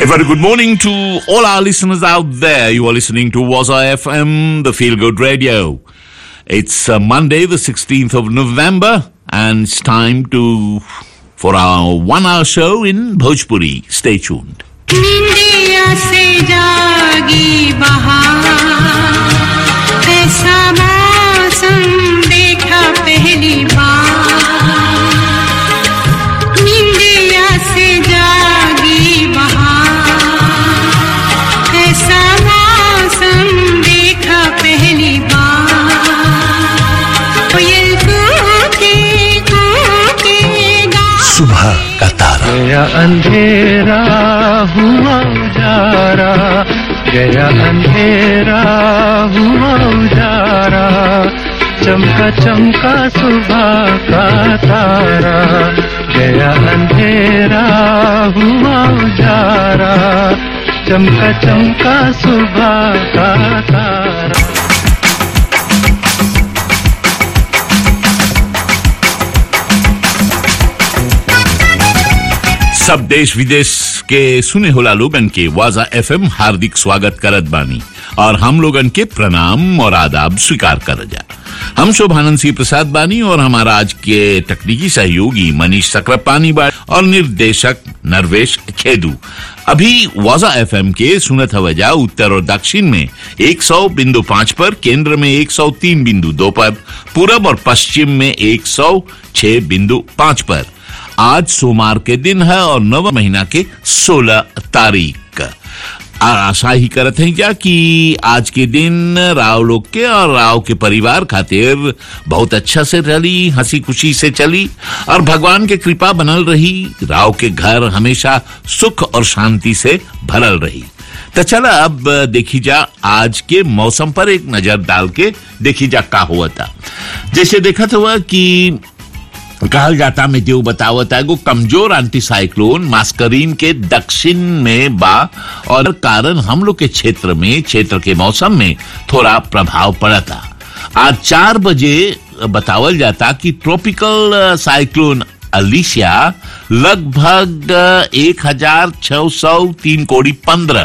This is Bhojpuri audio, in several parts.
A very good morning to all our listeners out there. You are listening to Waza FM, the Feel Good Radio. It's uh, Monday, the 16th of November, and it's time to for our one-hour show in Bhojpuri. Stay tuned. निंदिया से जागी बहार ऐसा मौसम देखा पहली बार निंदिया से जागी बहार ऐसा मौसम देखा पहली बार कोयल कूके कूके गा सुबह का तारा गया अंधेरा हुआ उजारा गया अंधेरा हुआ उजारा चमका चमका सुबह का तारा गया अंधेरा हुआ उजारा चमका चमका सुबह का तारा सब देश विदेश के सुने होला लोगन के वाजा एफएम हार्दिक स्वागत करत बानी और हम लोगन के प्रणाम और आदाब स्वीकार कर जा हम शोभानंद सिंह प्रसाद बानी और हमारा आज के तकनीकी सहयोगी मनीष सक्रापानी बा और निर्देशक नरवेश खेदू अभी वाजा एफएम के सुनत हवजा उत्तर और दक्षिण में 100 बिंदु पाँच पर केंद्र में 103 बिंदु दो पर पूरब और पश्चिम में 106 बिंदु पाँच पर आज सोमवार के दिन है और नव महीना के 16 तारीख आशा ही करत हैं क्या कि आज के दिन राव लोग के और राव के परिवार खातिर बहुत अच्छा से रही हंसी खुशी से चली और भगवान के कृपा बनल रही राव के घर हमेशा सुख और शांति से भरल रही तो चला अब देखी जा आज के मौसम पर एक नजर डाल के देखी जा का हुआ था जैसे देखा हुआ कि कहल जाता में जो बतावत है एगो कमजोर एंटीसाइक्लोन मास्करीन के दक्षिण में बा और कारण हम लोग के क्षेत्र में क्षेत्र के मौसम में थोड़ा प्रभाव पड़ा था आज चार बजे बतावल जाता कि ट्रॉपिकल साइक्लोन अलिशिया लगभग एक हजार छह सौ तीन कोड़ी पंद्रह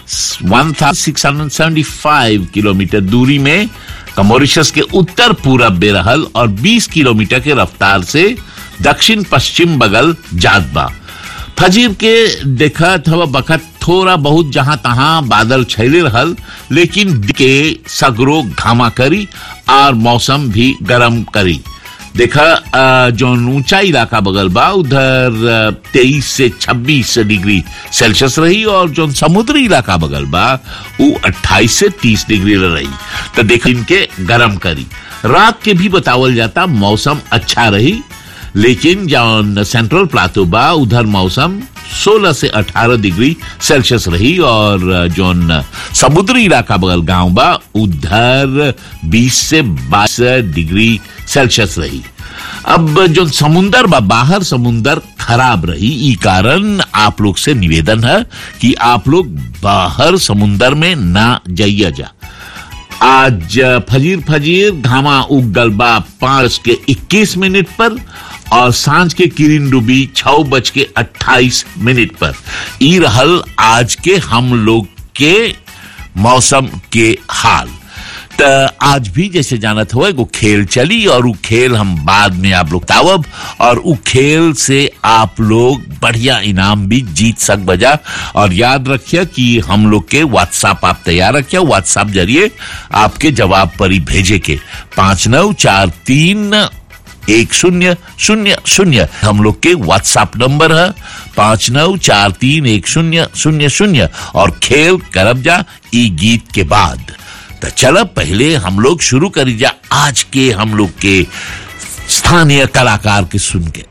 1675 किलोमीटर दूरी में कमोरिशस के उत्तर पूरब में रहल और 20 किलोमीटर के रफ्तार से दक्षिण पश्चिम बगल जात बा फजीर के देखत हवा बखत थोड़ा बहुत जहां तहां बादल छैले रहल लेकिन के सगरो घामा करी और मौसम भी गर्म करी देखा अ, जो ऊंचा इलाका बगल बा उधर तेईस से छब्बीस डिग्री सेल्सियस रही और जो समुद्री इलाका बगल बा वो 28 से 30 डिग्री रही तो देखा इनके गर्म करी रात के भी बतावल जाता मौसम अच्छा रही लेकिन जौन सेंट्रल प्लाटो बा उधर मौसम 16 से 18 डिग्री सेल्सियस रही और जौन समुद्री इलाका बगल गांव बा उधर 20 से 22 डिग्री सेल्सियस रही अब जो समुंदर बा बाहर समुंदर खराब रही ई कारण आप लोग से निवेदन है कि आप लोग बाहर समुंदर में ना जाइया जा आज फजीर फजीर घामा उग गल बा पांच के इक्कीस मिनट पर और सांझ के किरण डूबी छह बज के अट्ठाईस मिनट पर ई रहल आज के हम लोग के मौसम के हाल त आज भी जैसे जानत हुआ वो खेल चली और वो खेल हम बाद में आप लोग तावब और वो खेल से आप लोग बढ़िया इनाम भी जीत सक बजा और याद रखिए कि हम लोग के व्हाट्सएप आप तैयार रखिए व्हाट्सएप जरिए आपके जवाब पर ही भेजे के पांच नौ चार तीन एक शून्य शून्य शून्य हम लोग के व्हाट्सएप नंबर है पांच नौ चार तीन एक शून्य शून्य शून्य और खेल करब जा ई गीत के बाद तो चलो पहले हम लोग शुरू करी जा आज के हम लोग के स्थानीय कलाकार के सुन के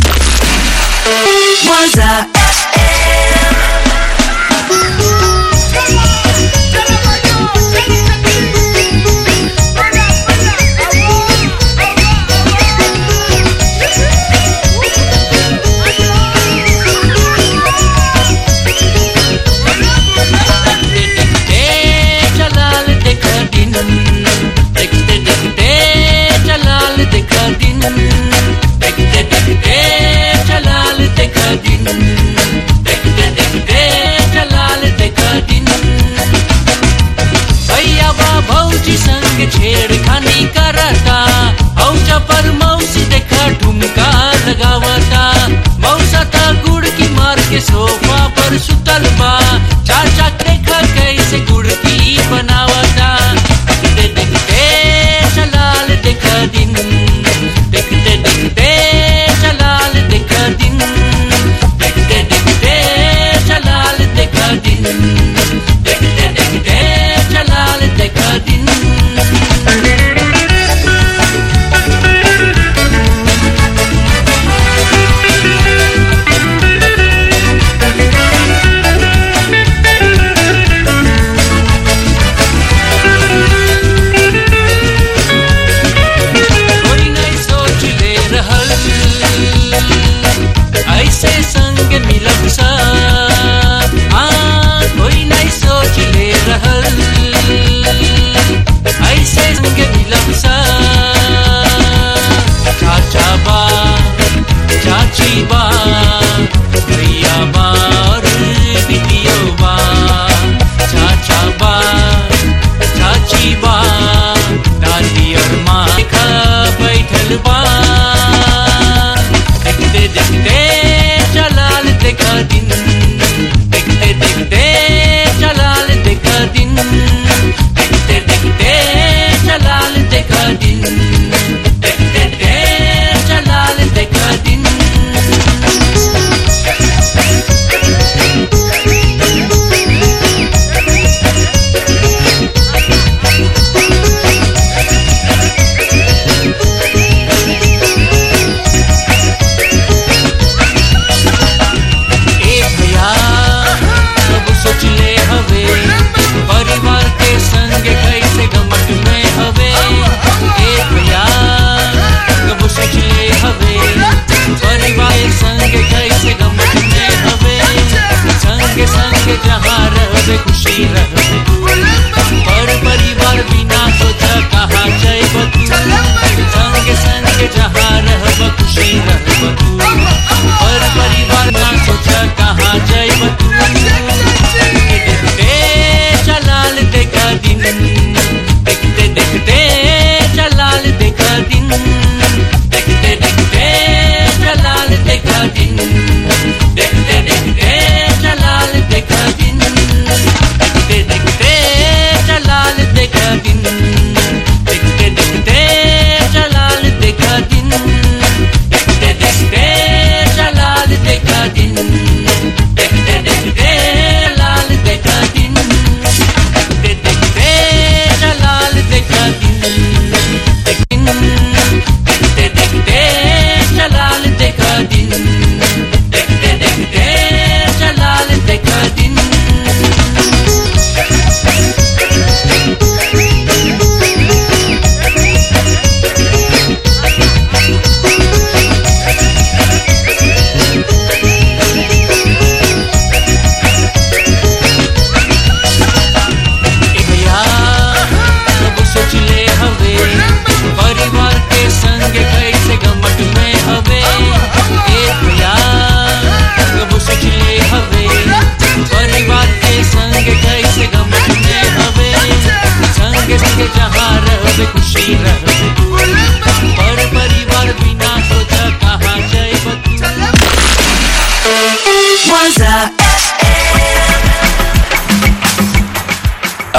चलाल देखा दिन देखते देखते चलाल देखा दिन देखते देखते चलाल देखा दिन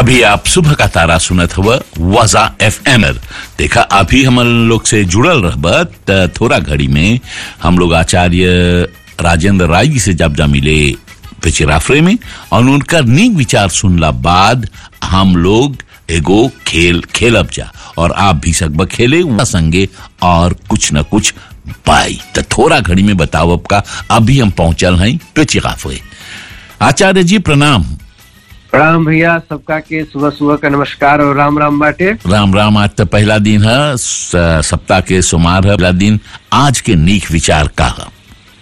अभी आप सुबह का तारा सुनत हुआ वजा एफ एम देखा अभी हम लोग से जुड़ल रहबा त थोड़ा घड़ी में हम लोग आचार्य राजेंद्र राय जी से जब जा मिले पिचिराफरे में और उनका नीक विचार सुनला बाद हम लोग एगो खेल खेलब जा और आप भी सकबा खेले उनका संगे और कुछ न कुछ पाई तो थोड़ा घड़ी में बताओ अब का अभी हम पहुंचल हैं पिचिराफरे आचार्य जी प्रणाम प्रणाम भैया सबका के सुबह सुबह का नमस्कार और राम राम बाटे राम राम आज तो पहला दिन है स- सप्ताह के सोमवार है पहला दिन आज के नीक विचार का है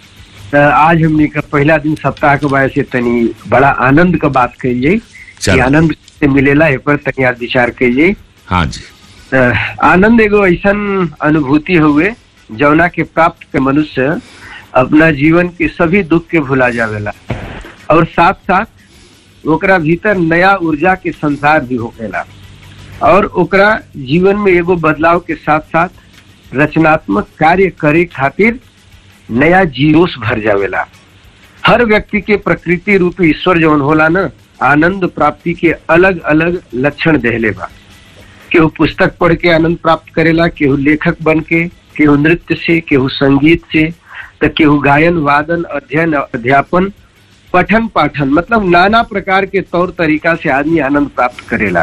त आज हमने का पहला दिन सप्ताह के वजह से तनी बड़ा आनंद का बात कहिए कि चलो। आनंद से मिलेला ए पर तनी आज विचार कहिए हाँ जी त आनंद एगो ऐसन अनुभूति हुए जौना के प्राप्त के मनुष्य अपना जीवन के सभी दुख के भुला जावेला और साथ साथ ओकरा भीतर नया ऊर्जा के संसार भी होकेला और ओकरा जीवन में एगो बदलाव के साथ साथ रचनात्मक कार्य करे खातिर नया जीरोस भर जावेला हर व्यक्ति के प्रकृति रूपी ईश्वर जौन होला ना आनंद प्राप्ति के अलग अलग लक्षण देहले बा केहू पुस्तक पढ़ के आनंद प्राप्त करेला केहू लेखक बन के केहू नृत्य से केहू संगीत से तो केहू गायन वादन अध्ययन अध्यापन पठन पाठन मतलब नाना प्रकार के तौर तरीका से आदमी आनंद प्राप्त करेला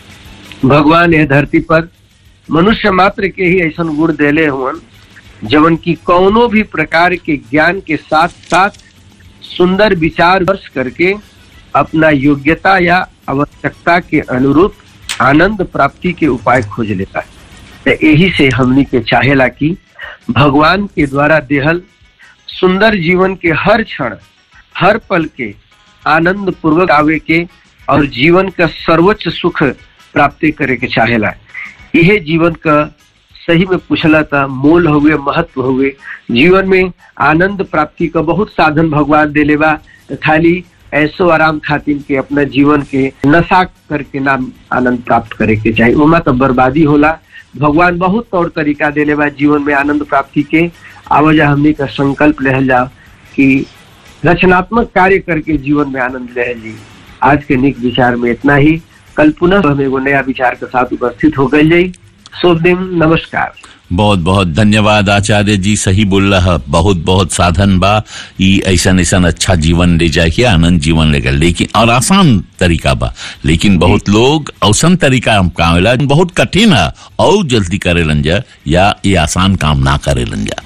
भगवान यह धरती पर मनुष्य मात्र के ही ऐसा गुण देले हुवन जवन की कौनो भी प्रकार के ज्ञान के साथ साथ सुंदर विचार वर्ष करके अपना योग्यता या आवश्यकता के अनुरूप आनंद प्राप्ति के उपाय खोज लेता है तो यही से हमनी के चाहेला कि भगवान के द्वारा देहल सुंदर जीवन के हर क्षण हर पल के आनंद पूर्वक आवे के और जीवन का सर्वोच्च सुख प्राप्ति करे के चाहेला यह जीवन का सही में पूछला था मोल हुए महत्व हुए जीवन में आनंद प्राप्ति का बहुत साधन भगवान देले बा तो खाली ऐसो आराम खातिर के अपना जीवन के नशा करके नाम आनंद प्राप्त करे के चाहिए उमा तो बर्बादी होला भगवान बहुत तौर तरीका देले बा जीवन में आनंद प्राप्ति के आवाजा हमने का संकल्प रहल जाओ कि रचनात्मक कार्य करके जीवन में आनंद ले जी आज के निक विचार में इतना ही कल पुनः हम एगो नया विचार के साथ उपस्थित हो गई जाई शुभ दिन नमस्कार बहुत बहुत धन्यवाद आचार्य जी सही बोल रहा बहुत बहुत साधन बा ई ऐसा ऐसा अच्छा जीवन ले जाए के आनंद जीवन लेकर लेकिन और आसान तरीका बा लेकिन बहुत लोग औसन तरीका हम काम बहुत कठिन है और जल्दी करे जा या ये आसान काम ना करे जा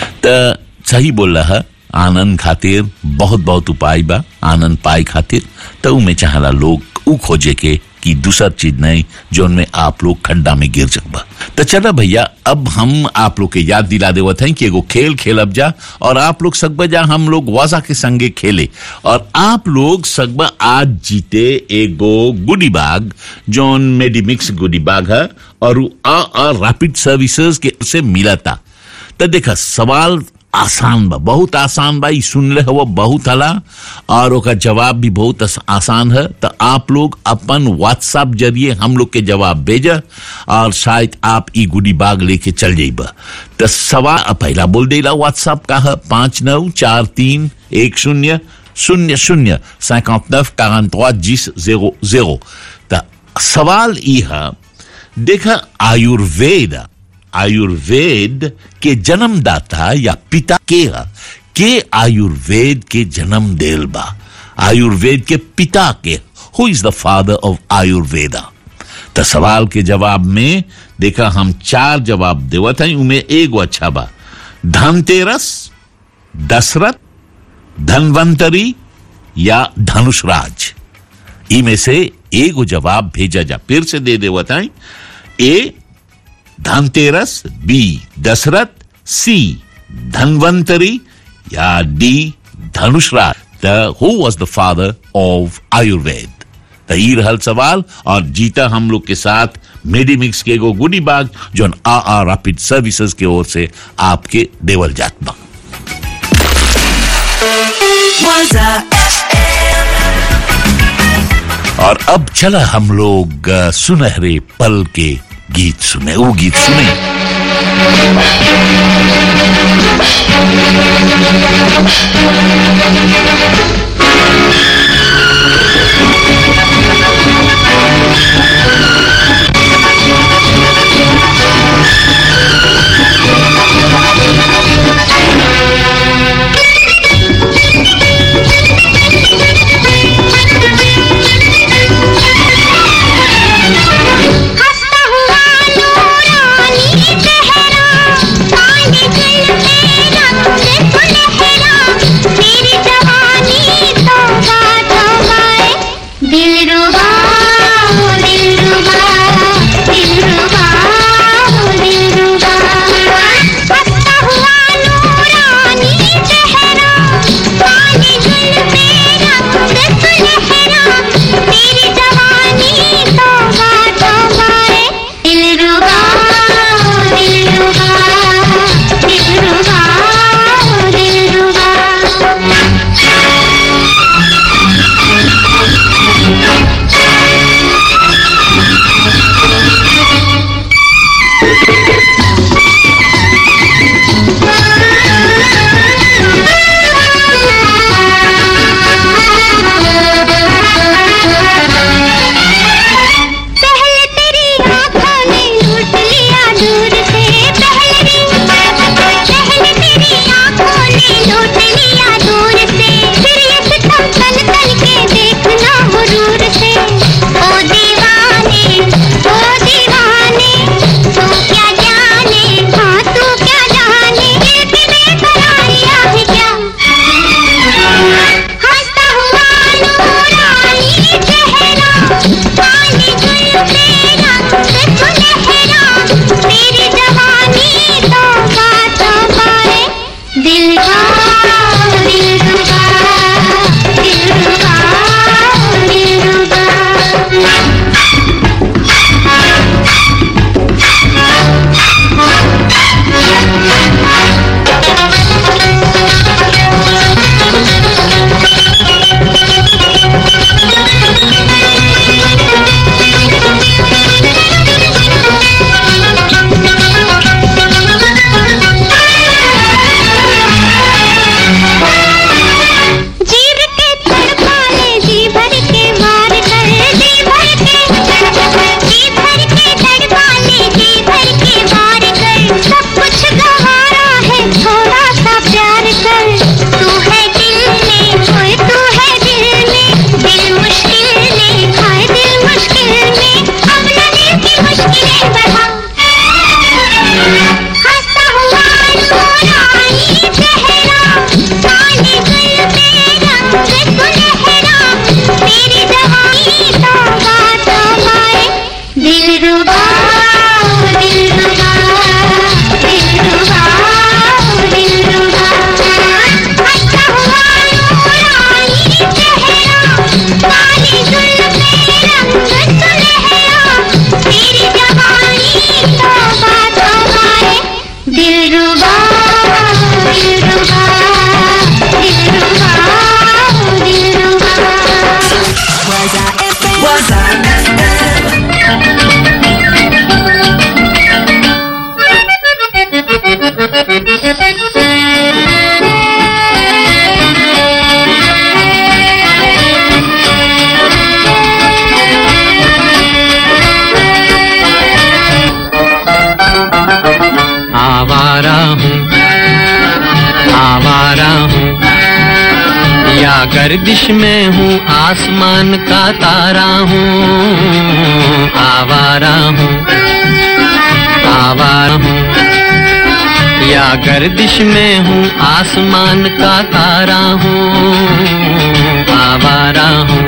त सही बोल रहा आनंद खातिर बहुत बहुत उपाय बा आनंद पाए खातिर तो उमें चाहला लोग ऊ खोजे के कि दूसर चीज नहीं जो उनमें आप लोग खड्डा में गिर सकबा तो चला भैया अब हम आप लोग के याद दिला देवत हैं कि एगो खेल खेलब जा और आप लोग सकबा जा हम लोग वाजा के संगे खेले और आप लोग सकबा आज जीते एगो गुडी बाग जोन मेडिमिक्स गुडी बाग है और उ आ, आ रैपिड सर्विसेज के से मिला था तो देखा सवाल आसान बा बहुत आसान बा ई सुनले हो बहुत हला और ओका जवाब भी बहुत आस- आसान है तो आप लोग अपन व्हाट्सएप जरिए हम लोग के जवाब भेजा और शायद आप ई गुडी बाग लेके चल जाइबा तो सवाल अब पहला बोल देला व्हाट्सएप का है पांच नौ चार तीन एक शून्य शून्य शून्य सैकांत नफ जीस जेरो जेरो तो सवाल ई है देखा आयुर्वेद आयुर्वेद के जन्मदाता या पिता के ह के आयुर्वेद के जन्म देल बा आयुर्वेद के पिता के who is the father of Ayurveda तो सवाल के जवाब में देखा हम चार जवाब देवत हैं उनमें एगो अच्छा बा धनतेरस दशरथ धनवंतरी या धनुषराज इनमें से एगो जवाब भेजा जा फिर से दे दे बताएं A Dhanteras B Dasharath C Dhanvantari या D Dhanushraj the who was the father of Ayurveda तो ई रहल सवाल और जीता हम लोग के साथ मेडिमिक्स के एगो गुडी बाग जो आ आ रैपिड सर्विसेज के ओर से आपके देवल जात बा और अब चला हम लोग अ, सुनहरे पल के गीत सुने वो गीत सुने दिलरुबा हो दिलरुबा दिलरुबा हो दिलरुबा हंसता हुआ नूरानी चेहरा काली जुल्फे रंग सुनहरा तेरी जवानी तौबा तौबा रे दिलरुबा हो दिलरुबा दिलरुबा हो दिलरुबा पहले तेरी आंखों ने लूट लिया दूर से पहले पहले तेरी आंखों ने लूट लिया दूर से फिर ये सितम तन तन के देखना हुजूर से ओ दीवाने ओ दीवाने तू क्या जाने हाँ तू क्या जाने दिल की बेकरारियां है क्या हंसता हुआ नूरानी चेहरा काली जुल्फे रंग सुनहरा तेरी जवानी तौबा तौबा रे दिलवा दिलरुबा दिलरुबा दिलरुबा जीव के तड़पाने जी भर के मार कर जी भर के जी भर के तड़पाने जी भर के मार कर सब कुछ गवारा है थोड़ा सा प्यार कर तू है दिल में ओए तू है दिल में दिल मुश्किल में हाय दिल मुश्किल में अब न दिल की मुश्किलें बढ़ा हंसता हुआ नूरानी चेहरा काली जुल्फे रंग सुनहरा तेरी जवानी तौबा तौबा रे दिलरुबा दिलरुबा दिलरुबा दिलरुबा हंसता हुआ नूरानी चेहरा काली जुल्फे रंग सुनहरा तेरी जवानी तौबा तौबा रे दिलरुबा दिलरुबा दिलरुबा दिलरुबा आवारा हूँ आवारा हूँ या गर्दिश में हूँ आसमान का तारा हूँ आवारा हूँ आवारा हूँ या गर्दिश में हूँ आसमान का तारा हूँ आवारा हूँ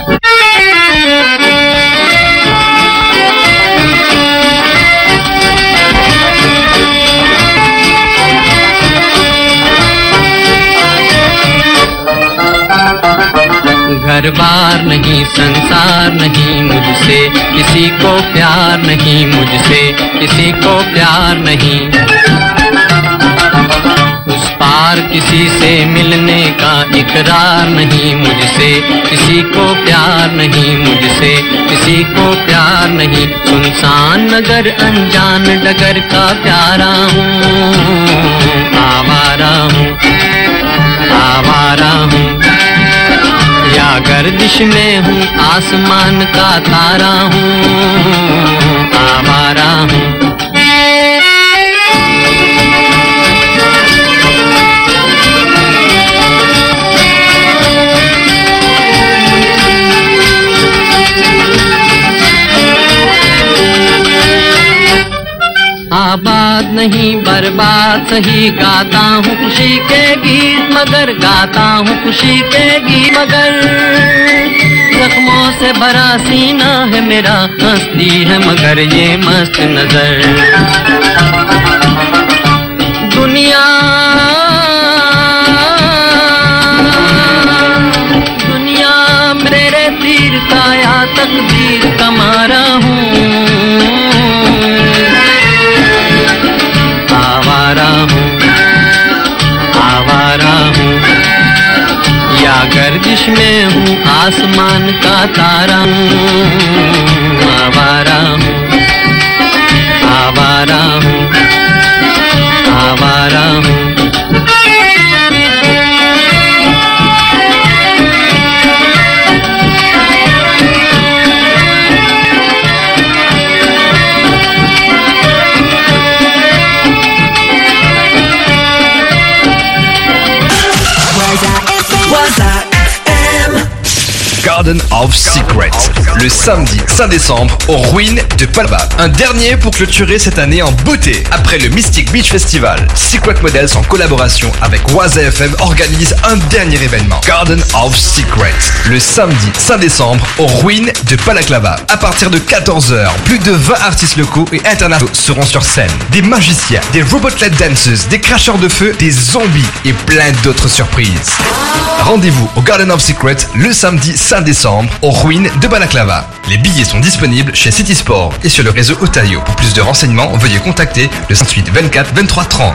घर बार नहीं संसार नहीं मुझसे किसी को प्यार नहीं मुझसे किसी को प्यार नहीं उस पार किसी से मिलने का इकरार नहीं मुझसे किसी को प्यार नहीं मुझसे किसी को प्यार नहीं सुनसान नगर अनजान डगर का प्यारा हूँ आवारा हूँ आवारा हूँ या गर्दिश में हूँ आसमान का तारा हूँ आवारा हूँ आबाद नहीं बर्बाद सही गाता हूँ खुशी के गीत मगर गाता हूँ खुशी के गीत मगर जख्मों से भरा सीना है मेरा हंसती है मगर ये मस्त नजर दुनिया दुनिया मेरे तीर का या तकदीर कमारा हूँ आवारा हूँ आवारा हूँ या गर्दिश में हूँ आसमान का तारा हूँ आवारा हूँ आवारा हूँ आवारा हूँ Garden of Secrets, le samedi 5 décembre aux ruines de Palma. Un dernier pour clôturer cette année en beauté. Après le Mystic Beach Festival, Secret Models en collaboration avec Waza FM organise un dernier événement. Garden of Secrets, le samedi 5 décembre aux ruines de Palaclava. À partir de 14h, plus de 20 artistes locaux et internationaux seront sur scène. Des magiciens, des robot-led dancers, des cracheurs de feu, des zombies et plein d'autres surprises. Rendez-vous au Garden of Secrets le samedi 5 décembre aux ruines de Balaclava. Les billets sont disponibles chez City Sport et sur le réseau Otario. Pour plus de renseignements, veuillez contacter le 58 24 23 30.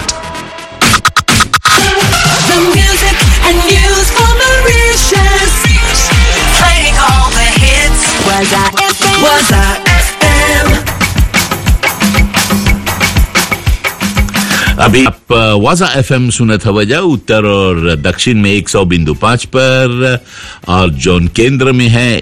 The music and news from Mauritius. Playing all the hits. Was I FM? Was I FM? अभी आप वाजा एफ एम सुनत हवजा उत्तर और दक्षिण में 100 बिंदु पाँच पर और जौन केंद्र में है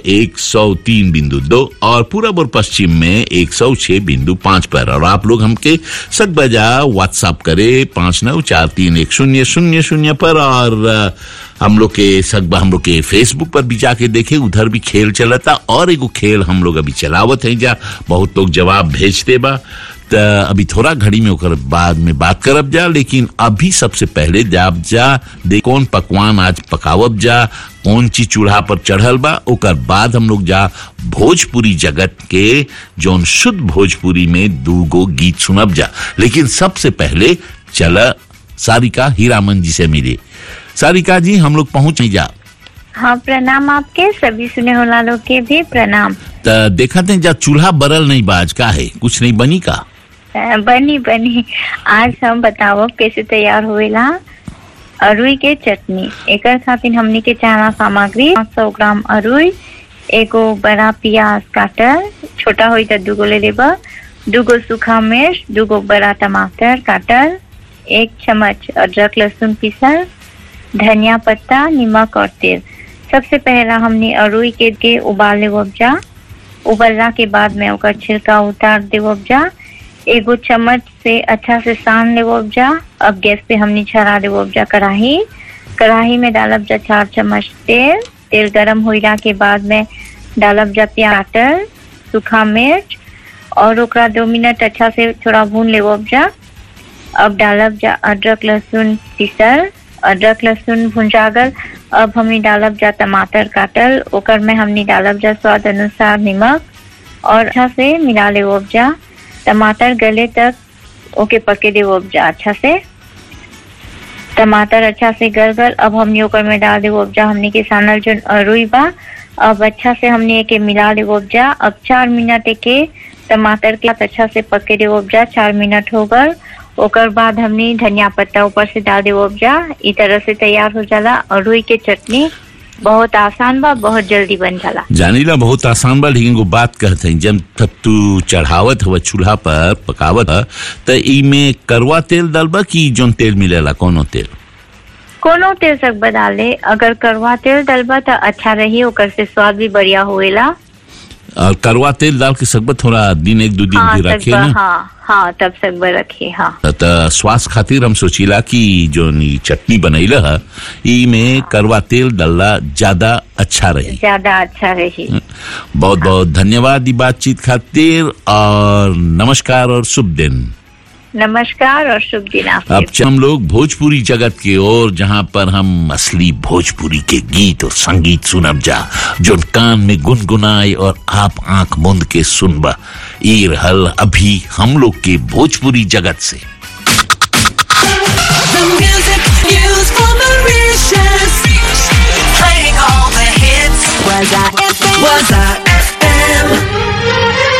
103 बिंदु दो और पूरब और पश्चिम में 106 बिंदु पाँच पर और आप लोग हमके सक बजा व्हाट्सएप करे पाँच नौ चार तीन एक शून्य शून्य शून्य पर और अ, हम लोग के सकबा हम लोग के फेसबुक पर भी जाके देखे उधर भी खेल चलता और एगो खेल हम लोग अभी चलावत हैं जा बहुत लोग जवाब भेजते बा त अभी थोड़ा घड़ी में ओकर बाद में बात करब जा लेकिन अभी सबसे पहले जाब जा दे कौन पकवान आज पकावब जा कौन चीज चूल्हा पर चढ़ल बा ओकर बाद हम लोग जा भोजपुरी जगत के जौन शुद्ध भोजपुरी में दूगो गीत सुनब जा लेकिन सबसे पहले चला सारिका हीरामन जी से मिले सारिका जी हम लोग पहुंच नहीं जा हाँ प्रणाम आपके सभी सुने होला लोग के भी प्रणाम त देखा थे जा चूल्हा बरल नहीं बाज का है कुछ नहीं बनी का अ, बनी बनी आज हम बताओ कैसे तैयार होएला अरुई के चटनी एकर खातिर हमनी के चाहना सामग्री 500 ग्राम अरुई एगो बड़ा प्याज काटल छोटा होई त दूगो ले लेबा दूगो सूखा मिर्च दूगो बड़ा टमाटर काटल एक चम्मच अदरक लहसुन पीसल धनिया पत्ता नमक और तेल सबसे पहला हमने अरुई के, के उबाल लेवब जा उबलला के बाद में ओकर छिलका उतार देवब जा एगो चम्मच से अच्छा से सान लेवब जा अब गैस पे हमने छड़ा देवब जा कढ़ाई कढ़ाई में डालब जा चार चम्मच तेल तेल गरम होइला के बाद में डालब जा प्याज टमाटर, सूखा मिर्च और ओकरा दो मिनट अच्छा से थोड़ा भून लेवब जा अब डालब जा अदरक लहसुन पीसल अदरक लहसुन भुंजागल अब हमने डालब जा टमाटर काटल ओकर में हमने डालब जा स्वाद अनुसार नमक और अच्छा से मिला ले जा टमाटर गले तक ओके पके दे जा अच्छा से टमाटर अच्छा से गल गल अब हमने ओकर में डाल दे जा हमने के सानल जो अरुई बा अब अच्छा से हमने एके मिला ले जा अब चार मिनट एके टमाटर के साथ अच्छा से पके दे जा चार मिनट हो गल ओकर बाद हमने धनिया पत्ता ऊपर से डाल दे जा ई तरह से तैयार हो जाला अरुई के चटनी बहुत आसान बा बहुत जल्दी बन जाला जानीला बहुत आसान बा लेकिन वो बात कहते हैं जब तब तू चढ़ावत हवा चूल्हा पर पकावत ह त इमे करवा तेल डालबा कि जोन तेल मिलेला कोनो तेल कोनो तेल सकबा डाले अगर करवा तेल डलबा तो अच्छा रही ओकर से स्वाद भी बढ़िया होएला और करवा तेल डाल के सकबा थोड़ा दिन एक दो दिन हाँ भी रखे सकबा ना हाँ हाँ तब सकबा रखे हाँ त स्वास्थ्य खातिर हम सोचिला कि जो नी चटनी बनैला ह ई में करवा तेल डालला ज्यादा अच्छा रही ज्यादा अच्छा रही बहुत बहुत धन्यवाद ई बातचीत खातिर और नमस्कार और शुभ दिन नमस्कार और शुभ दिन अब आपके च- हम लोग भोजपुरी जगत की ओर जहाँ पर हम असली भोजपुरी के गीत और संगीत सुनब जा जो कान में गुनगुनाए और आप आंख मूंद के सुनबा ई रहल अभी हम लोग के भोजपुरी जगत से The music news for Mauritius. Playing all the hits. Was I FM? Was I FM?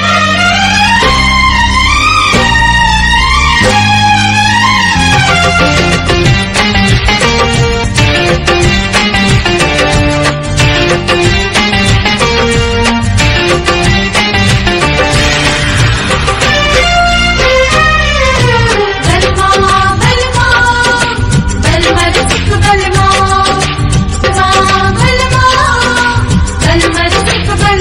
बलमा बलमा बलमर सिख बलमा बलमा बलमा बलमर सिख बलमा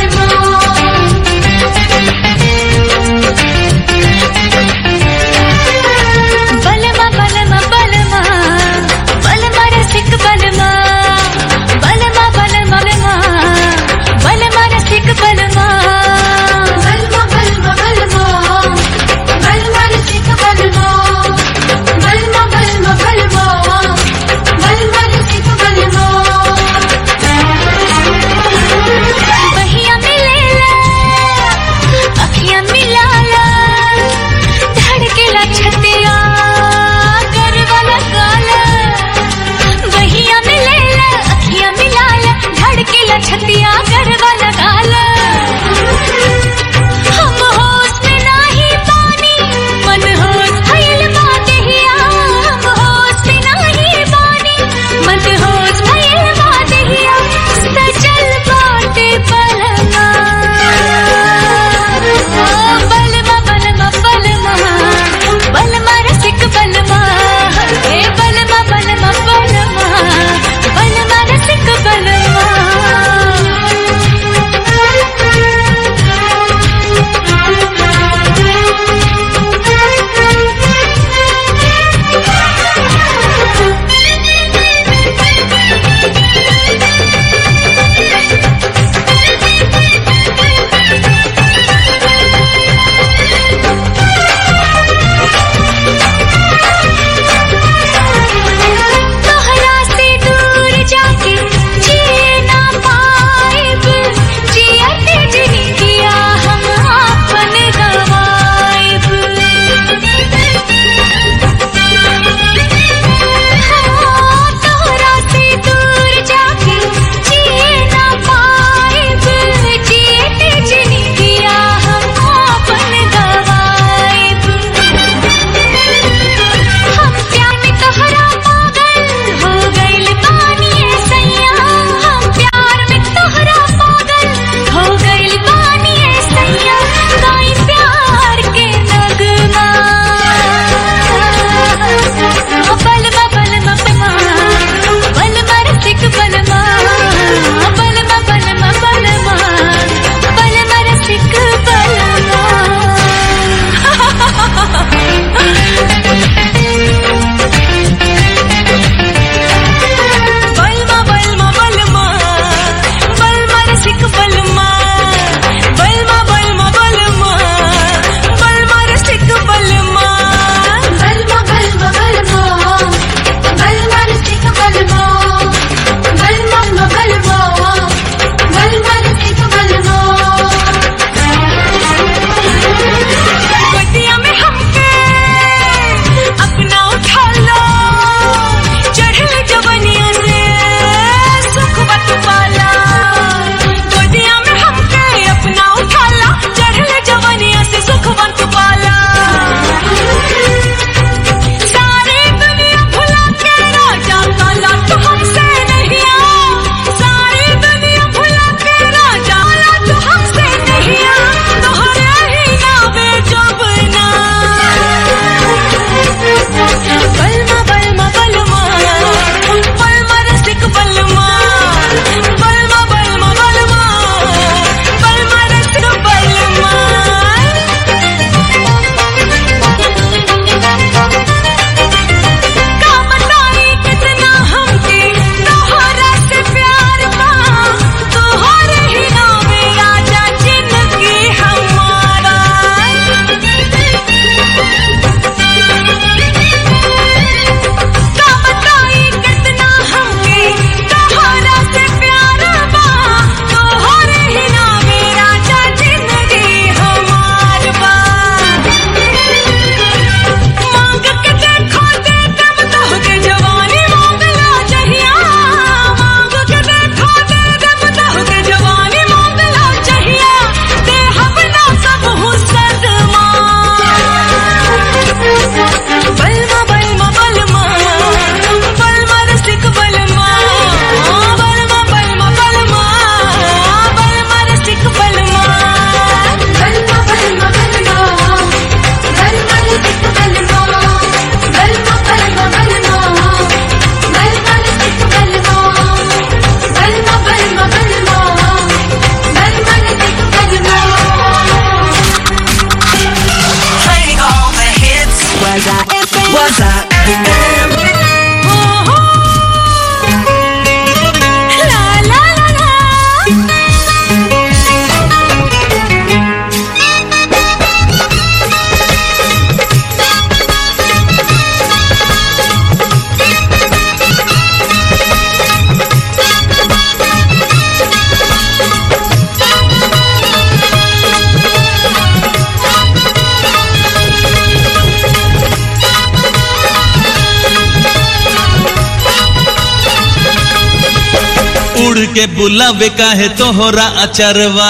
उड़ के बुलावे काहे तोहरा अचरवा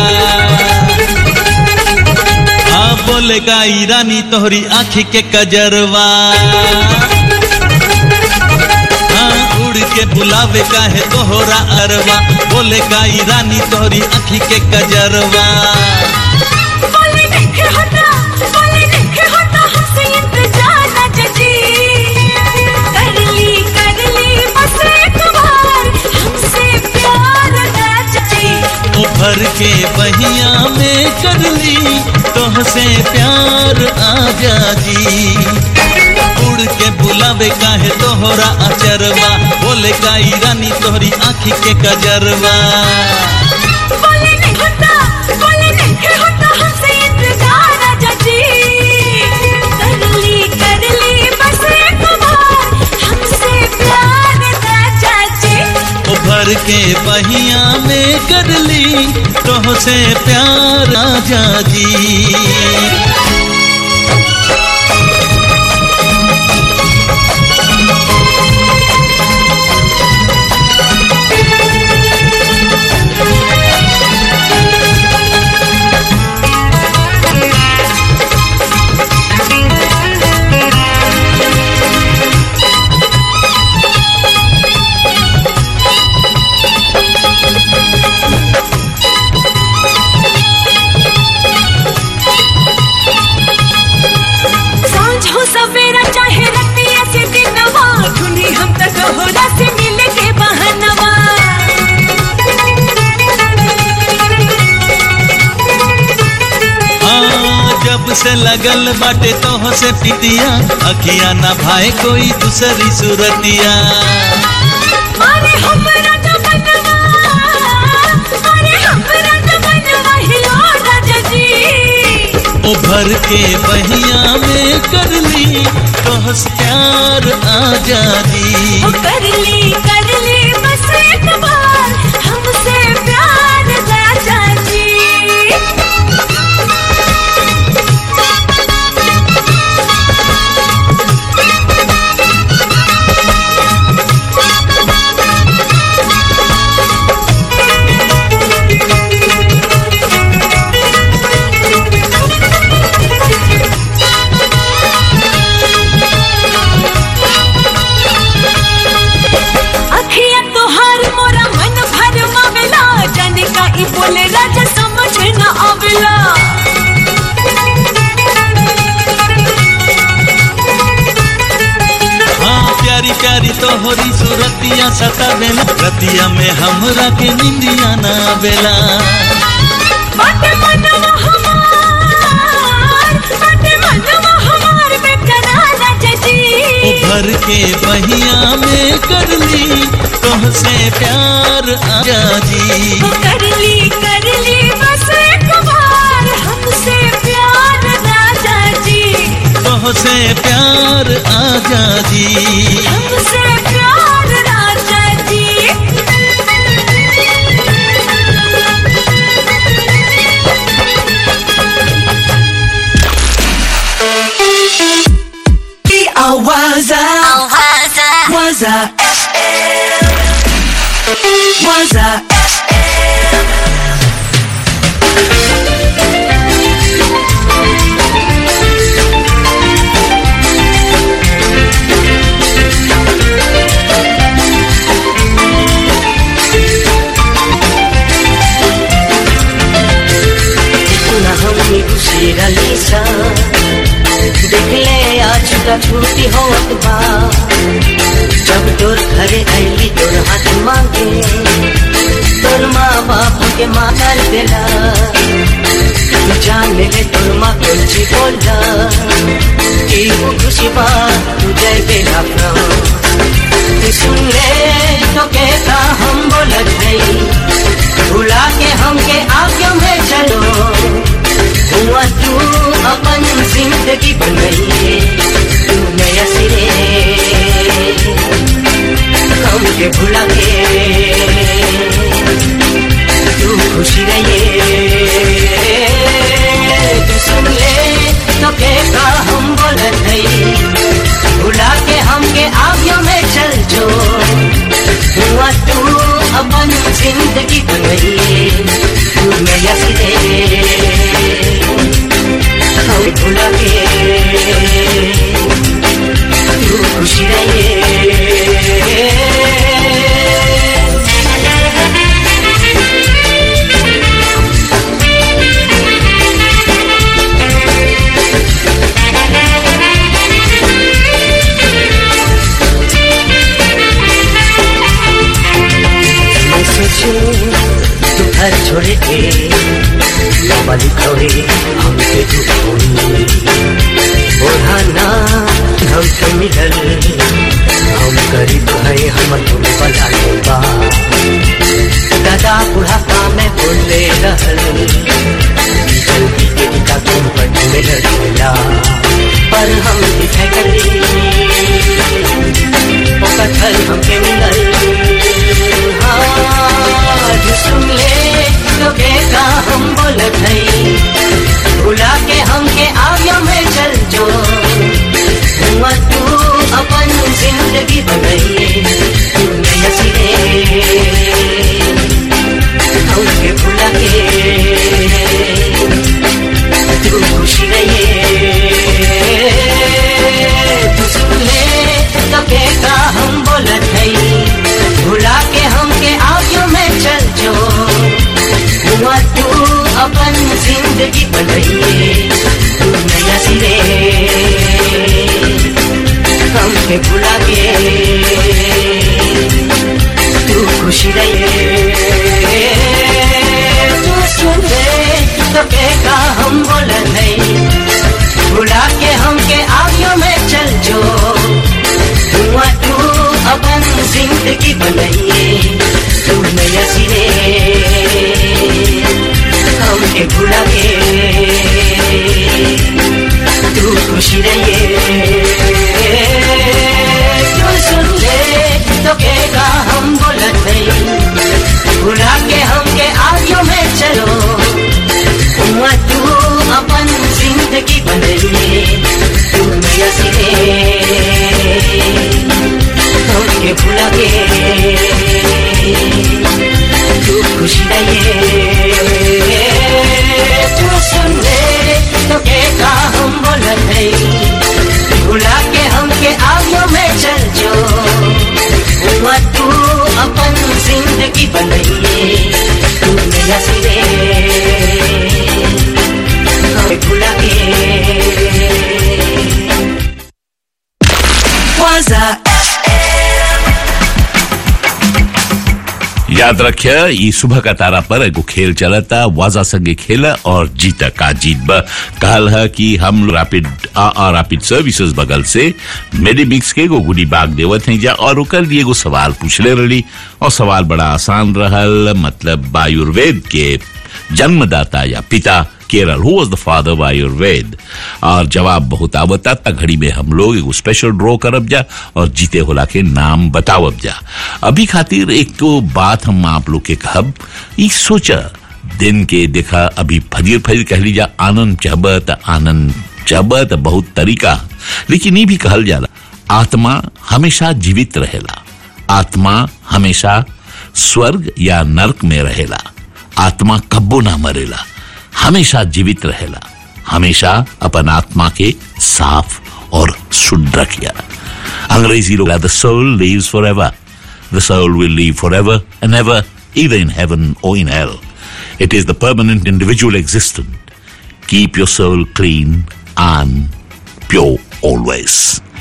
हाँ बोले गाई रानी तोहरी आँखी के कजरवा हाँ उड़ के बुलावे काहे तोहरा अरवा बोले गाई रानी तोहरी आँखी के कजरवा बोले देखे होता बोले देखे होता हमसे इंतजार न जजी कर ली कर ली बस एक बार हमसे प्यार न जजी उभर के बहिया में कर ली तोहसे प्यार आजा जी उड़ के बुलावे काहे तोहरा अचरवा बोले काई रानी तोहरी आँखी के कजरवा बोले नहीं होता बोले देखे होता हमसे इंतजार न जजी कर ली कर ली बस एक बार हमसे प्यार न जजी उभर के बहिया में कर ली तोहसे प्यार आजा जी सांझ हो सवेरा चाहे रतिया से दिनवा ढूंढी हम तक होरा से मिले के बहनवा हाँ जब से लगल बाटे तोह से पितिया अखिया ना भाई कोई दूसरी सूरतिया अरे हमरा तो बनवा अरे हमरा तो बनवा हिलो राजा जी उभर के बहिया में कर ली तोह से प्यार आजादी ओ कर ली कर ली बस एक बार हमसे प्यार राजा जी अखिया तोहार मोरा मन भर मावेला जाने का ई बोले राजा समझ न आवेला हाँ प्यारी प्यारी तोहरी सूरतिया सतावेला रतिया में हमरा के निंदिया ना बेला बाटे मनवा हमार बाटे मनवा हमार बेकरार राजा जी उभर के बहिया में कर ली तोह से प्यार आजादी ओ कर ली कर ली बस एक बार हमसे प्यार राजा जी तोह से प्यार आजादी हमसे प्यार राजा जी Awaza Waza FM Waza पुनः हमनी खुशी रलीसा देखले आज का छुट्टी होत बा जब तोर घरे आईली तोर हाथ मांगे तोर माँ बाप के मानल देला तू जान ले तोर माँ कुछ बोला कि वो खुशी बा तू जय बेला तू सुन ले तो कहता हम बोलत नहीं भुला के हमके आगे में चलो हुआ तू अपन जिंदगी बनाइए तू नया सिरे हमके भुला के तू खुशी रहिए तू सुन ले तो कहता हम बोलत नहीं भुला के हमके आगे में चल जो हुआ तू अपन जिंदगी बनाइए तू नया सिरे हम भुला के तू खुशी रहिए मैं सोचूं तू घर छोड़े के बाबा खोए हम पे तू खोई ओढ़ाना हम तो मिलल हम करीब है हम तुम बला बा दादा बुढ़ापा में बोले रहल जल्दी के पिता तुम पर मिलला पर हम दिखे गली ओकर फल हमके मिलल आज सुन ले तो का हम बोलत हई बुला के हमके आगे में चल जो हुआ तू अपन जिंदगी बनाइए तू नया सिरे हमके बुला के तू खुशी रहिए तू सुन ले तो का हम बोलत हई भुला के हमके आगे में चल जो हुआ तू अपन जिंदगी बनाइए तू नया सिरे हमके भुला के तू खुशी रहिए तू सुन ले तो का हम बोलत नहीं भुला के हमके आगे में चल जो हुआ तू अपन जिंदगी बनाइए तू नया सिरे हमके भुला के तू खुशी रहिए तू सुन ले तो कहेगा हम बोलत नहीं भुला के हमके आगे में चलो हुआ तू अपन जिंदगी बनाइए तू नया सिरे हमके भुला के तू खुशी रहिए तू सुन ले तो का हम बोलत है भुला के हमके आगे में चल जो हुआ तू अपन जिंदगी बनाइए तू नया सिरे हमें भुला के Waza याद रखिए ये सुबह का तारा पर एगो खेल चलता वाजा संगे खेला और जीता का जीत ब कहल है कि हम रैपिड आ, आ रैपिड सर्विसेज बगल से मेडिमिक्स के एगो गुडी बाग देवत हैं जा और ओकर लिए एगो सवाल पूछले रही और सवाल बड़ा आसान रहल मतलब आयुर्वेद के जन्मदाता या पिता केरल who was the father of Ayurveda और जवाब बहुत आवता त घड़ी में हम लोग एगो स्पेशल ड्रॉ करब जा और जीते होला के नाम बतावब जा अभी खातिर एक तो बात हम आप लोग के कहब ई सोचा दिन के देखा अभी फजीर फजीर कह लीजा आनंद चहब त आनंद चहब त बहुत तरीका लेकिन ये भी कहल जाला आत्मा हमेशा जीवित रहेला आत्मा हमेशा स्वर्ग या नरक में रहेला आत्मा कब्बो ना मरेला हमेशा जीवित रहेला हमेशा अपन आत्मा के साफ और शुद्ध रखिया अंग्रेजी लोग द सोल leaves for forever the soul will live forever and ever either in heaven or in hell. It is the permanent individual existence. Keep your soul clean and pure always.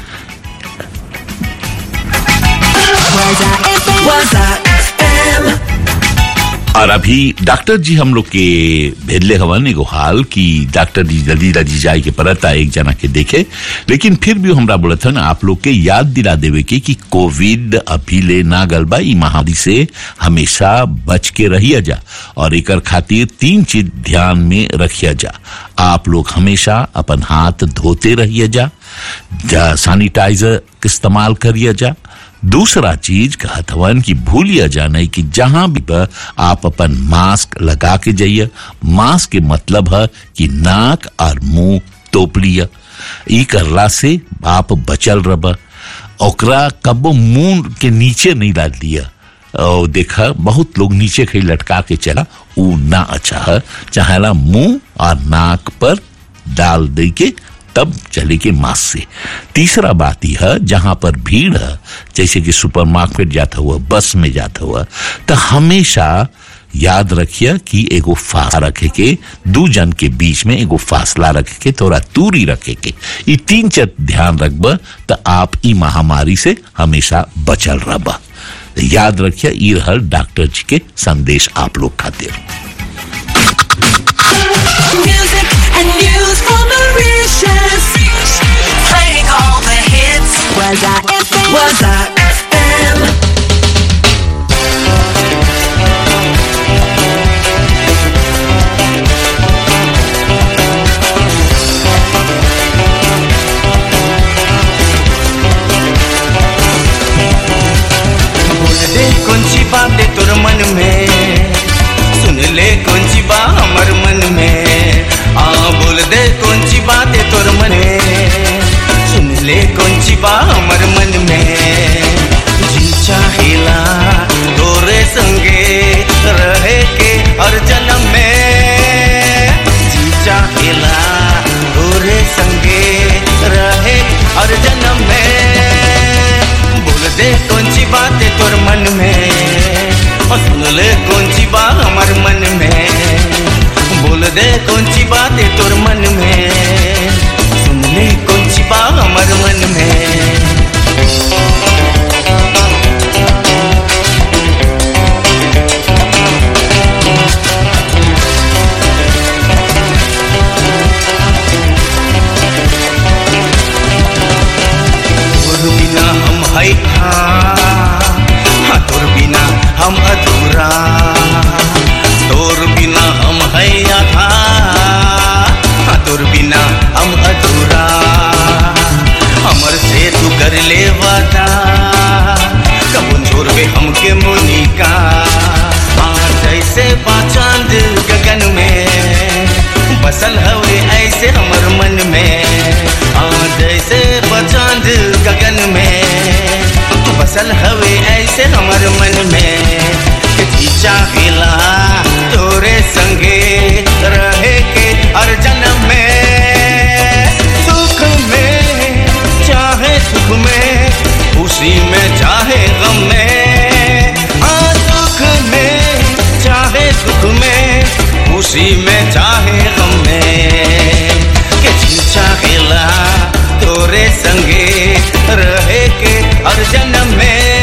Waza FM. और अभी डॉक्टर जी हम लोग के भेजले हवन एगो हाल कि डॉक्टर जी जल्दी जल्दी जाए के परता एक जना के देखे लेकिन फिर भी हमरा बोलत हन आप लोग के याद दिला देवे के कि कोविड अभी ले ना गल बा ई महामारी से हमेशा बच के रहिया जा और एकर खातिर तीन चीज ध्यान में रखिया जा आप लोग हमेशा अपन हाथ धोते रहिए जा, जा सैनिटाइजर इस्तेमाल करिए जा दूसरा चीज कहत हवन कि भूलिया जाने कि जहां भी बा, आप अपन मास्क लगा के जाइए मास्क के मतलब है कि नाक और मुंह तोप लिया ई करला से आप बचल रब ओकरा कबो मुंह के नीचे नहीं डाल दिया और देखा बहुत लोग नीचे कहीं लटका के चला ऊ ना अच्छा है चाहेला मुंह और नाक पर डाल दे के तब चले के मास्क से तीसरा बात यह है जहां पर भीड़ है जैसे कि सुपरमार्केट जाता हुआ बस में जाता हुआ तो हमेशा याद रखिए कि एगो फासला रखे के दू जन के बीच में एगो फासला रखे के थोड़ा दूरी रखे के ये तीन चीज ध्यान रखब तो आप ई महामारी से हमेशा बचल रहब याद रखिए ई रहल डॉक्टर जी के संदेश आप लोग खातिर Music and news from Mauritius. Playing all the hits. Was I FM? Was I FM? बोल दे कौन सी बात है तोर मन में सुन ले कौन सी बात हमर मन में आ बोल दे कौन सी बात है तोर मन में सुन ले कौन सी बात हमर मन में जी चाहेला तोरे संगे रहे के हर जन्म में जी चाहेला तोरे संगे रहे हर जन्म में बोल दे कौन सी बात है तोर मन में और सुन ले कौन सी बात हमार मन में बोल दे कौन सी बात है तोर मन में सुन ले कौन सी बात हमार मन में तोर बिना हम है हाँ तोर बिना हम अधूरा तोर बिना हम है आधा हाँ तोर बिना हम अधूरा हमर से तू कर ले वादा कबून छोड़बे हमके मोनिका हाँ जैसे बाचांद गगन में बसल हवे ऐसे हमर मन में हाँ जैसे बचांद गगन में बसल हवे ऐसे हमर मन में कि चाहेला तोरे संगे रहे के हर जन्म में सुख में चाहे सुख में खुशी में चाहे गम में हाँ सुख में चाहे सुख में खुशी में चाहे गम में के जी चाहेला तोरे संगे रहे के हर जन्म में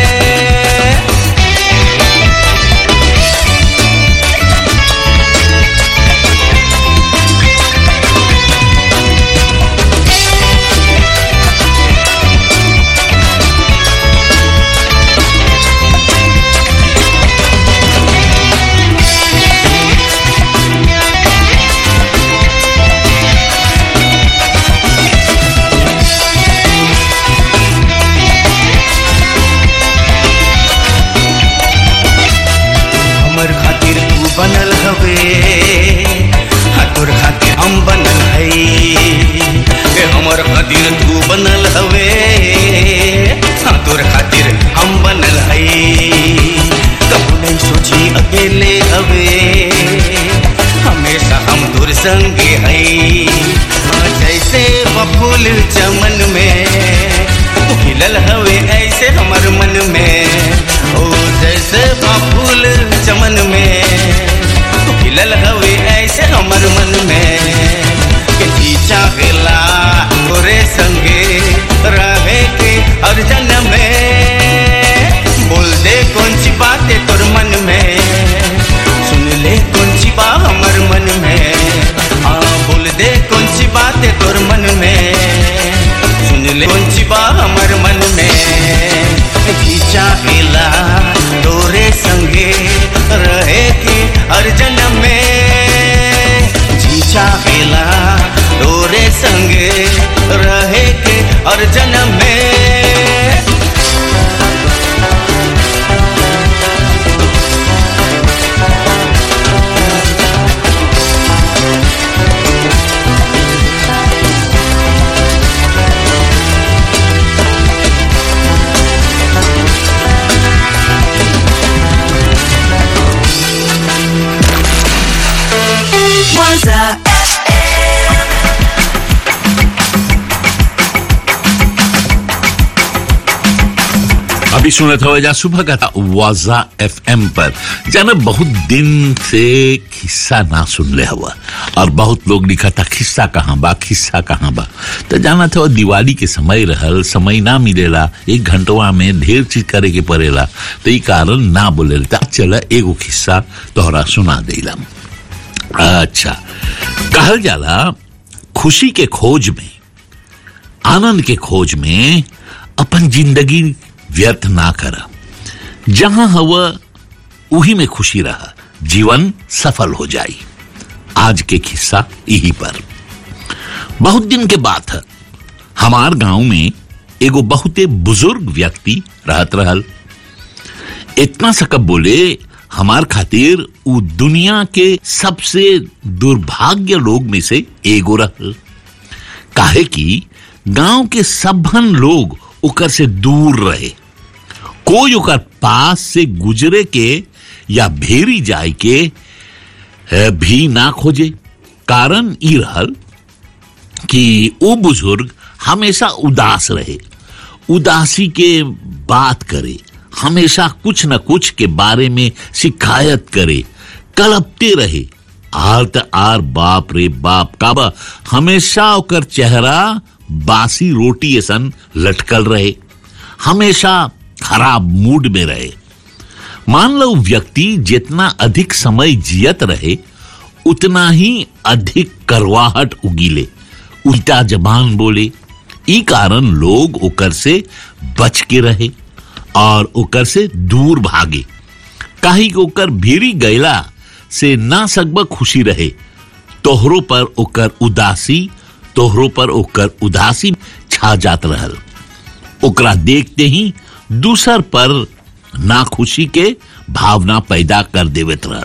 हमर खातिर तू बनल हवे हाँ तोर खातिर हम बनल है के हमर खातिर तू बनल हवे हाँ तोर खातिर हम बनल है कबू नहीं सोची अकेले हवे हमेशा हम तोर संगे है हाँ जैसे बफूल चमन में खिलल हवे ऐसे हमर मन में ओ जैसे फूल चमन में खिलल हवे ऐसे हमर मन में के जी चाहेला तोरे संगे रहे के हर जन्म में बोल दे कौन सी बात है तोर मन में सुन ले कौन सी बात हमर मन में हाँ बोल दे कौन सी बात है तोर मन में सुन ले कौन सी बात हमर मन में जी चाहेला तोरे संगे रहे के हर जन्म में जी चाहेला तोरे संगे रहे के हर जन्म में Waza अभी सुना था वजह सुबह का था वाजा एफ पर जाना बहुत दिन से खिस्सा ना सुन ले हुआ और बहुत लोग लिखा था खिस्सा कहाँ बा खिस्सा कहाँ बा तो जाना था वो दिवाली के समय रहल समय ना मिलेला एक घंटवा में ढेर चीज करे के पड़ेला तो ये कारण ना बोले चला एगो खिस्सा तोहरा सुना देला अच्छा कहल जाला खुशी के खोज में आनंद के खोज में अपन जिंदगी व्यर्थ ना करा जहां हवा उही में खुशी रहा जीवन सफल हो जाई आज के किस्सा यही पर बहुत दिन के बात है हमार गांव में एगो बहुते बुजुर्ग व्यक्ति रहत रहल इतना सकब बोले हमार खातिर उ दुनिया के सबसे दुर्भाग्य लोग में से एगो रहल काहे कि गांव के सबहन लोग ओकर से दूर रहे कोई ओकर पास से गुजरे के या भेरी जाए के अ, भी ना खोजे कारण ई रहल कि वो बुजुर्ग हमेशा उदास रहे उदासी के बात करे हमेशा कुछ न कुछ के बारे में शिकायत करे कलपते रहे आर त आर बाप रे बाप काबा हमेशा ओकर चेहरा बासी रोटी ऐसन लटकल रहे हमेशा खराब मूड में रहे मान लो व्यक्ति जितना अधिक समय जियत रहे उतना ही अधिक करवाहट उगीले उल्टा जबान बोले ई कारण लोग ओकर से बच के रहे और ओकर से दूर भागे काहे कि ओकर भीरी गैला से ना सकब खुशी रहे तोहरो पर ओकर उदासी तोहरो पर ओकर उदासी छा जात रहल ओकरा देखते ही दूसर पर नाखुशी के भावना पैदा कर देवत रहल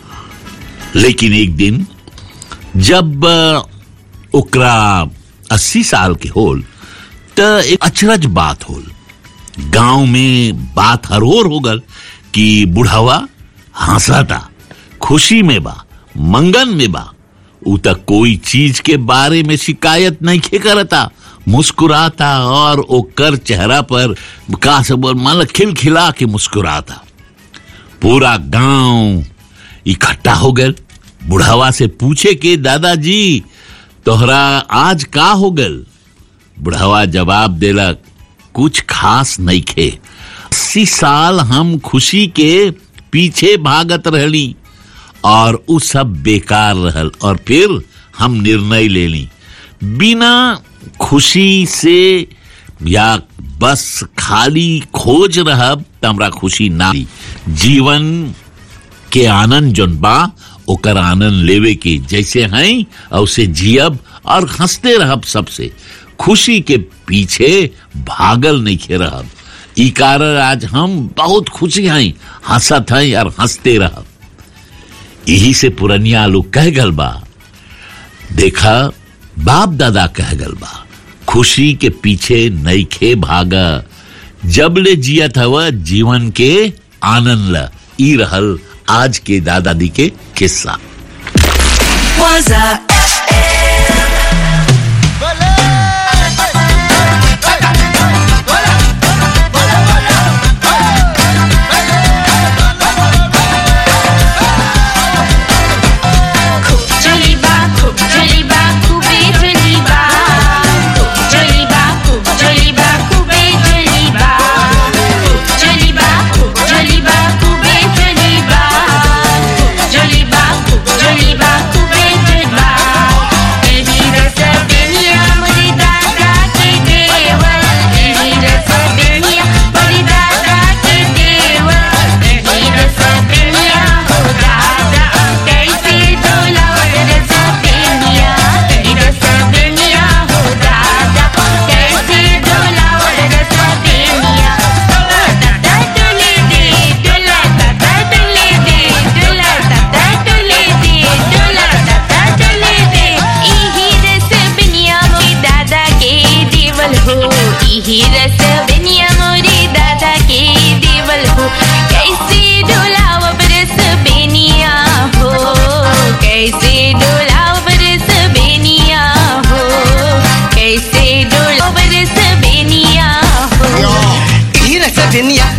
लेकिन एक दिन जब अ, ओकरा अस्सी साल के होल त एक अचरज बात होल गांव में बात हरोर हो गल कि बुढ़ावा हंसता खुशी में बा मंगन में बा उ तक कोई चीज के बारे में शिकायत नहीं खे करता मुस्कुराता और ओकर चेहरा पर का सब माल खिलखिला के मुस्कुराता पूरा गांव इकट्ठा हो गए बुढ़ावा से पूछे के दादाजी तोहरा आज का हो गल बुढ़ावा जवाब देला कुछ खास नहीं खे अस्सी साल हम खुशी के पीछे भागत रहली और उ सब बेकार रहल और फिर हम निर्णय ले ली बिना खुशी से या बस खाली खोज रहब त हमरा खुशी ना मिली। जीवन के आनंद जोन बा ओकर आनंद लेवे के जैसे हैं और उसे जियब और हंसते रहब सबसे खुशी के पीछे भागल नहीं खे रहब ई कारण आज हम बहुत खुशी हैं हंसत हैं और हंसते रहब यही से पुरनिया लोग कह गल बा देखा बाप दादा कह गल बा खुशी के पीछे नईखे भागा जब ले जियत हवा जीवन के आनंद ल ई रहल आज के दादा दी के किस्सा Waza जलीबा खूब जलीबा खूबे जलीबा खूब जलीबा खूब जलीबा खूबे जलीबा खूब जलीबा खूब जलीबा खूबे जलीबा खूब जलीबा खूब जलीबा खूबे जलीबा एही रस बेनिया मरी दादा के देवर एही रस बेनिया मरी दादा के देवर एही रस बेनिया हो दादा कैसे डोलावत रस बेनिया एही रस बेनिया हो दादा कैसे डोलावत रस बेनिया दादा डोले दे डोला दादा डोले दे डोला दादा डोले दे डोला दादा डोले दे इही रस बेनिया मोरी दादा के देवल हो इही रस बेनिया मोरी दादा के देवल हो कैसे डोलाव रस बेनिया हो कैसे डोलाव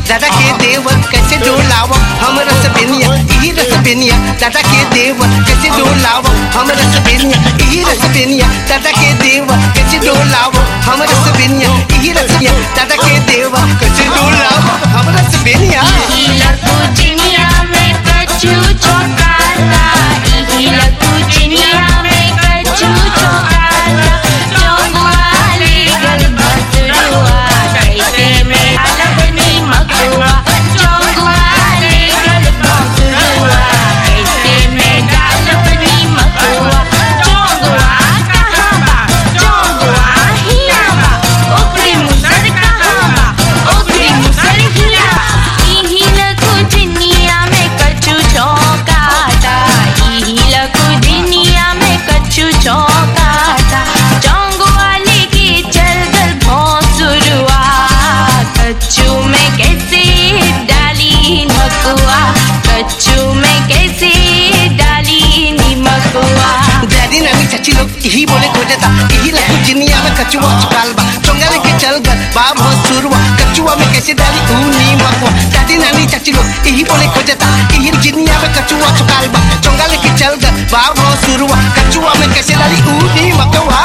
दादा के देवर कैसे डोलाव हम रस बेनिया ई रस बेनिया दादा के देवर कैसे डोलाव हम रस बेनिया ई रस बेनिया दादा के देवर कैसे डोलाव हम रस बेनिया ई रस बेनिया दादा के देवर कैसे डोलाव हम रस बेनिया चिनिया में कच्चू चौकाता इहिला चिनिया में कच्चू चौकाता चौगवाले गल बसरुआ कैसे में अलगनी मगुआ चौगवाले गल बसरुआ कैसे में गालबनी मगुआ चौगवा कहाँ बा चौगवा हिया बा ओकरी मुसर कहाँ बा ओकरी मुसर हिया इहिला दुनिया में कच्चू चौकाता इहिला दुनिया में कच्चू चौकाता चौंग वाले की चल गल भौंसुरुआ कच्चू में कैसे डाली नकुआ कच्चू में कैसे डाली निमकुआ डैडी नानी चाची लोग यही बोले खोजता यही लखू जिनिया में कचुआ चुकाल बा चोंगा लेके चल गल बाब हो सुरुआ कचुआ में कैसे डाली ऊनी मकुआ दादी नानी चाची लोग यही बोले खोजता यही जिनिया में कचुआ चुकाल बा चोंगा लेके चल गल बाब हो सुरुआ कचुआ में कैसे डाली ऊनी मकुआ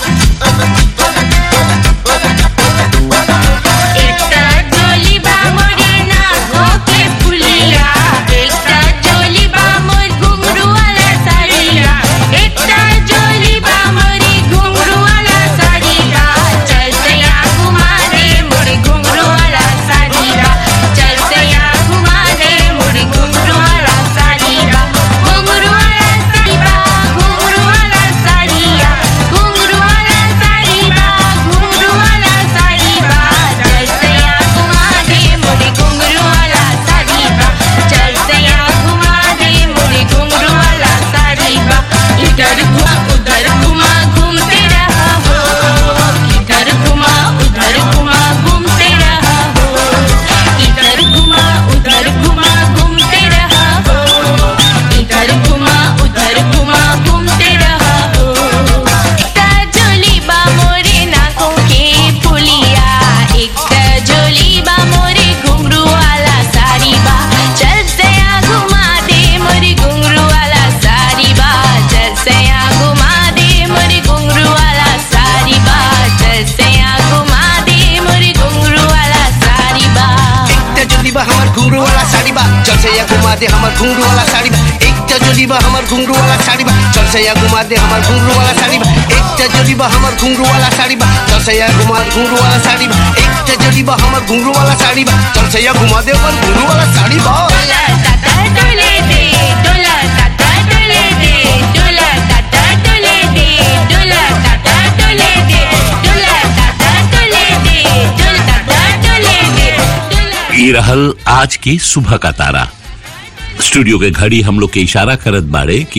एकटा जोली बा मोरे नाको के फुलिया एकटा जोली बा मोर घुंघरू वाला साड़िया एकटा जोली बा मोरी घुंघरू वाला साड़िया चल सया घुमा दे मोरे घुंघरू वाला साड़िया चल सया घुमा दे मोरे घुंघरू वाला साड़िया घुंघरू वाला साड़िया घुंघरू वाला साड़िया घुंघरू वाला साड़िया घुंघरू वाला साड़िया चल सया घुमा दे मोरे घुंघरू वाला साड़िया चल सया घुमा दे मोरे घुंघरू वाला साड़िया इधर घुमा उधर घुमा घूमते रहा हो इधर घुमा उधर घुमा घूमते रहा हो इधर घुमा उधर घुमा घूमते रहा हो इधर घुमा उधर घुमा घूमते रहा हो एकटा जोली बा मोरे नाकों के फुलिया एकटा जोली बा मोरे घुंघरू वाला साड़ी बा चल सया घुमा दे मोरे घुंघरू वाला साड़ी बा चल सया घुमा दे मोरे घुंघरू वाला साड़ी बा चल सया घुमा दे मोरे घुंघरू वाला साड़ी बा एकटा जोली बा हमर घुंघरू वाला साड़ी बा चल से या घुमा दे हमर घुंघरू वाला साड़ी बा एकटा जोली बा हमर घुंघरू वाला साड़ी बा चल से या घुमा दे हमर घुंघरू वाला साड़ी बा एकटा जोली बा हमर घुंघरू वाला साड़ी बा चल से या घुमा घुंघरू वाला साड़ी बा एकटा जोली बा हमर घुंघरू वाला साड़ी बा चल से या घुमा दे हमर घुंघरू वाला साड़ी बा डोला टाटा डोले दे डोला टाटा डोले दे डोला टाटा डोले दे डोला टाटा डोले दे डोला टाटा डोले दे डोला टाटा डोले दे ये रहल आज की सुबह का तारा स्टूडियो के घड़ी हम लोग के इशारा करत बाड़े कि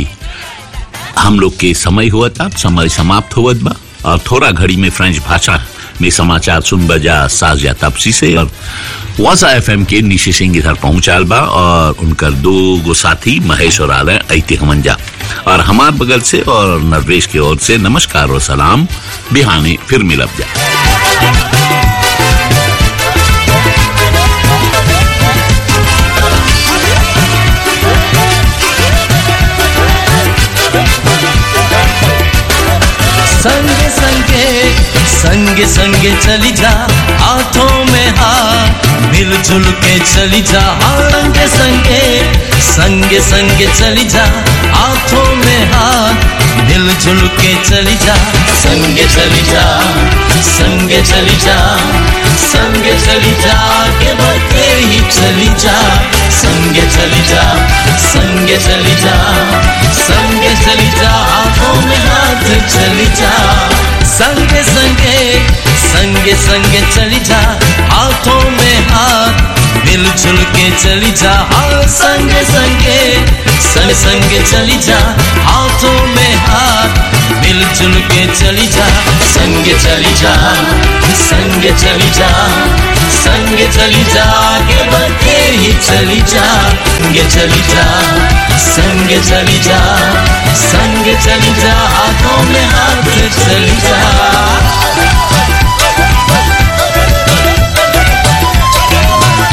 हम लोग के समय हुआ था समय समाप्त हुआ बा और थोड़ा घड़ी में फ्रेंच भाषा में समाचार सुन बजा साज या तपसी से और वासा एफ के निशी सिंह इधर पहुंचाल बा और उनकर दो गो साथी महेश और आलय ऐते हमंजा और हमार बगल से और नरवेश की ओर से नमस्कार और सलाम बिहाने फिर मिलब जा संगे संगे संगे संगे चली जा हाथों में हाथ मिलजुल के चली जा हाँ, संगे संगे संगे संगे चली जा हाथों में हाथ मिलजुल के चली जा संगे चली जा संगे चली जा संगे चली जा के बढ़ते ही चली जा संगे चली जा संगे चली जा संगे चली जा हाथों में हाथ चली जा संगे संगे संगे संगे चली जा हाथों में हाथ मिलजुल के चली जा हाँ संगे संगे संग संगे चली जा हाथों में हाथ मिलजुल के चली जा संगे चली जा संगे चली जा संगे चली जा आगे बढ़ते ही चली जा संगे चली जा संगे चली जा संगे चली जा हाथों में हाथ चली जा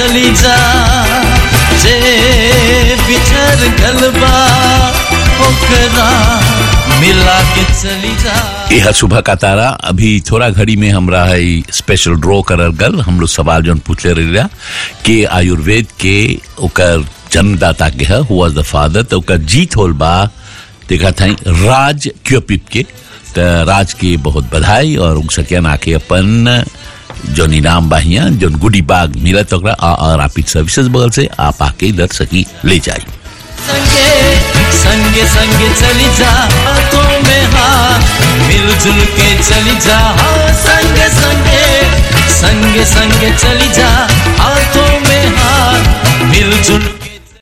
चली जा जे बिछड़ गलबा ओकरा मिला के चली जा यह सुबह का तारा अभी थोड़ा घड़ी में हमरा है स्पेशल ड्रॉ करल गल हम लोग सवाल जौन पूछले रहिला कि आयुर्वेद के ओकर जन्मदाता के है हु वाज द फादर तो ओकर जीत होल बा देखा था राज क्योपिप के त राज के बहुत बधाई और उन सकिया नाके अपन जौन इनाम बाहिया जौन गुडी बाग मिलत ओकरा आ आ रापिड सर्विसेज बगल से आप आके इधर सकी ले जाई संगे संगे संगे चली जा हाथों में हाथ मिलजुल के चली जा हाँ, संगे संगे संगे संगे चली जा